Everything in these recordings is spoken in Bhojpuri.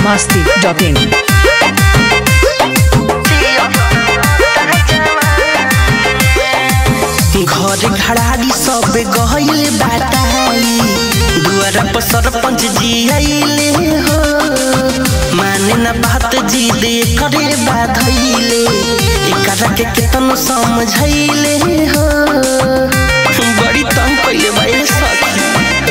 masti.in. घर घड़ारी सब गहले बाटाई दुआरा पर सरपंच जी आइले हो माने ना बात जी दे करे बाधैले एकरा के केतन समझैले हो बड़ी तंग कइले बाई सखी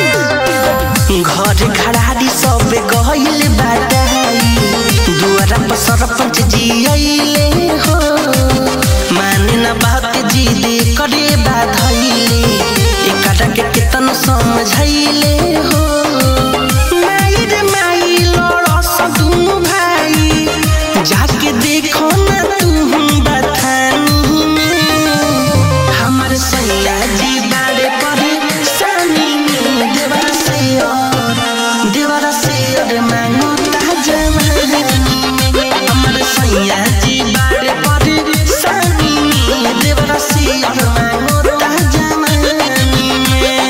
घर घड़ारी सब गहले बाटाई दुआरा पर सरपंच जी आइले हो माने ना बात जी दे करे बाधैले एकरा के केतन समझैले हो माई रे माई लड़स दुनु भाई जाके देखो ना तू बथानी में हमर सैया जी बारे पड़े सानी में देवर से और देवर से और मांगो ताजवानी में हमर सैया जी बारे पड़े सानी में देवर से और मांगो ताजवानी में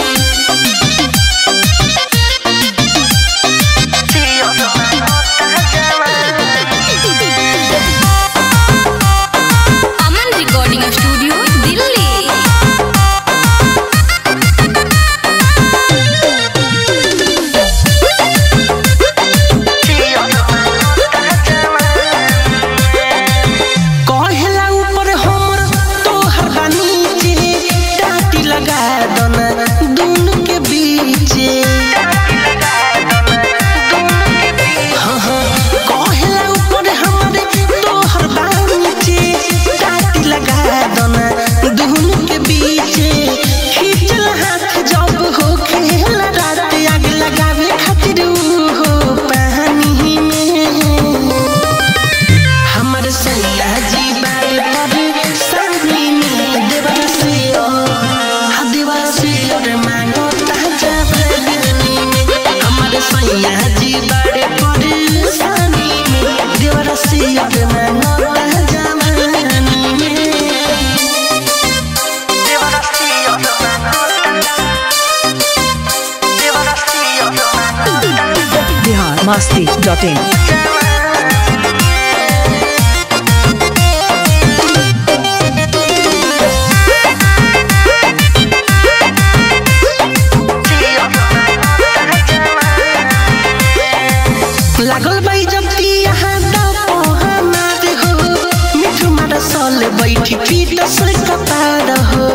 अमन रिकॉर्डिंग स्टूडियो दिल्ली कहेला ऊपर हमर तोहर बा नीचे टाटी लगा दना दुनु के बीचे हाँ, हाँ, कहेला ऊपर हमर तोहर बा नीचे टाटी लगा दना दुनु के बीचे खींचल हाथ जब हो खेला रात आग लगावे खातिर ऊ हो पानी में हमर सैया जी बारे पर सानी में देवर से हा देवर से और मांगो ताजा भगनी में हमर सैया जी बारे पर सानी में देवर से और मांगो ताजा भगनी में देवर से और मांगो देवर से और मांगो Bihar masti.in. लागल बाई जब ती यहाँ दबो हमार हो मिठू मार सल बैठी पीट से कपार हो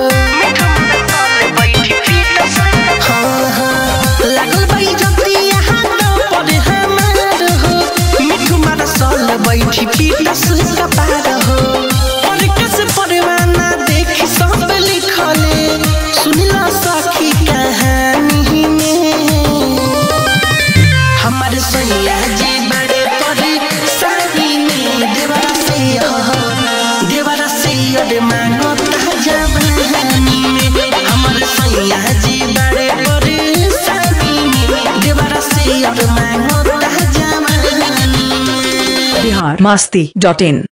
हाँ, हाँ, लागल बाई जब ती यहाँ दबो रे हमार हो मिठू मार सल बैठी पीट से कपार हो पर कैसे परवाना देखी सब लिखले सुनिला सखी कहानी में हमारे सैया जी बड़े परी सानी में देवरा से हो देवरा से अरे मानो ताजा बहानी में हमारे सैया जी बड़े परी सानी में देवरा से अरे मानो ताजा बहानी में Bihar masti.in.